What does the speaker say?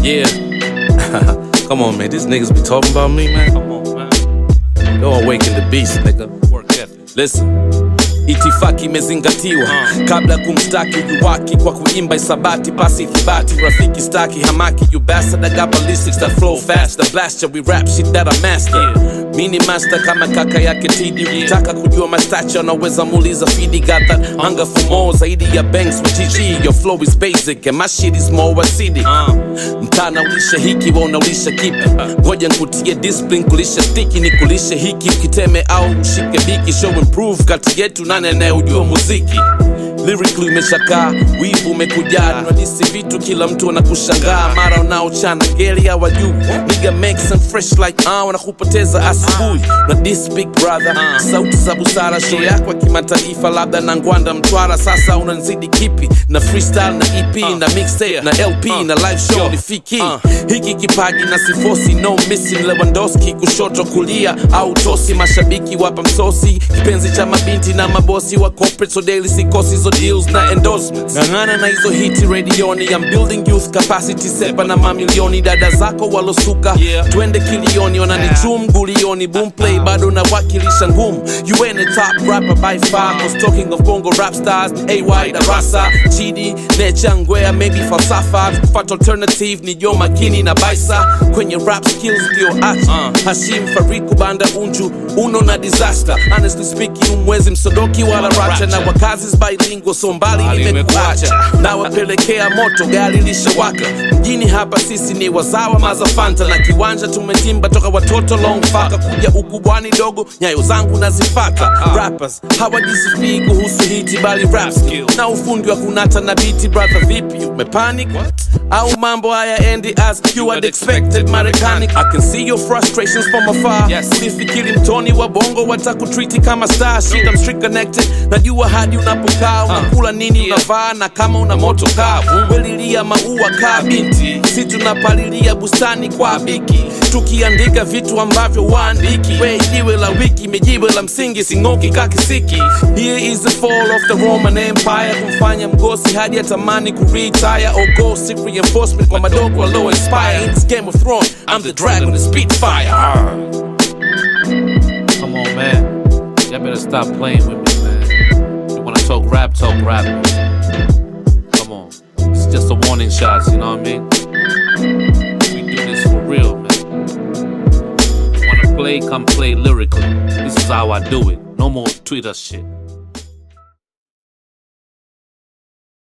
Yeah. Come on, man. These niggas be talking about me, man. Come on, man. Don't awaken the beast, nigga. Work ethic. Listen. Itifaki imezingatiwa kabla ya kumshtaki ujuwaki kwa kuimba isabati pasi ithibati rafiki staki hamaki you bastard I got ballistics that flow fast the blaster we rap shit that I master mini master kama kaka yake tidi ukitaka kujua mastacha unaweza muuliza fidi got that hunger for more zaidi ya banks with GG your flow is basic and my shit is more acidic mtana ulisha hiki wa unaulisha kipi ngoja nkutie discipline kulisha stiki ni kulisha hiki ukiteme au ushike biki show improve kati yetu nane anayejua muziki lyrically umeshakaa wivu umekujaa tunadisi vitu kila mtu anakushangaa mara unaochana ngeli hawajui niga make some fresh like ah wanakupoteza asubuhi na this big brother sauti za busara show yako ya kimataifa labda na ngwanda mtwara sasa unanzidi kipi na freestyle na ep na mixtape na lp na live show ni fiki hiki kipaji na sifosi no missing lewandowski kushoto kulia au tosi mashabiki wapa msosi kipenzi cha mabinti na mabosi wa corporate so daily sikosi hizo deals na endorsements ng'ang'ana na hizo hiti redioni I'm building youth capacity sepa na mamilioni dada zako walosuka twende kilioni wananichum gulioni boomplay bado nawakilisha ngumu you ain't a top rapper by far cause talking of bongo rap stars ay darasa chidi nechangwea maybe falsafa fat alternative ni jo makini na baisa kwenye rap skills ndio achi hashim fariku banda unju uno na disaster honestly speaking umwezi msodoki wala racha na wakazi bilingual so mbali nimekuacha na wapelekea moto gari lishawaka mjini hapa sisi ni wazawa mazafanta na kiwanja tumetimba toka watoto long faka kuja ukubwani dogo nyayo zangu nazifata rappers hawajisifii kuhusu hiti bali rap skill na ufundi wa kunata na biti brother vipi umepanic au mambo haya endi as you had expected marekani i can see your frustrations from afar yes. ulifikiri mtoni wa bongo watakutriti kama star shit I'm street connected najua hadi unapokaa unakula nini unavaa na kama una moto kaa welilia maua kaa binti si tunapalilia bustani kwa biki tukiandika vitu ambavyo waandiki we jiwe la wiki mejiwe la msingi sing'oki kakisiki here is the fall of the roman empire kumfanya mgosi hadi atamani kuretire or go seek reinforcement kwa madogo alo inspire in this game of throne i'm the dragon the spitfire Come on, man. Y'all better stop playing with me, man. You wanna talk rap, talk rap. Come on. It's just a warning shots, you know what I mean? We do this for real, man. Wanna play, come play lyrically. This is how I do it. No more Twitter shit.